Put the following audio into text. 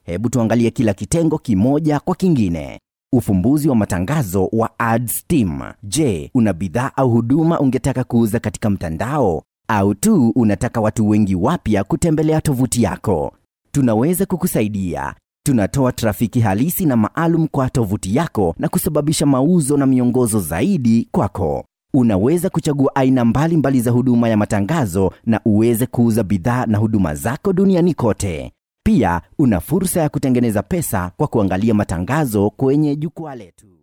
Hebu tuangalie kila kitengo kimoja kwa kingine. Ufumbuzi wa matangazo wa Ads Team. Je, una bidhaa au huduma ungetaka kuuza katika mtandao au tu unataka watu wengi wapya kutembelea tovuti yako? Tunaweza kukusaidia. Tunatoa trafiki halisi na maalum kwa tovuti yako na kusababisha mauzo na miongozo zaidi kwako. Unaweza kuchagua aina mbalimbali mbali za huduma ya matangazo na uweze kuuza bidhaa na huduma zako duniani kote. Pia una fursa ya kutengeneza pesa kwa kuangalia matangazo kwenye jukwaa letu.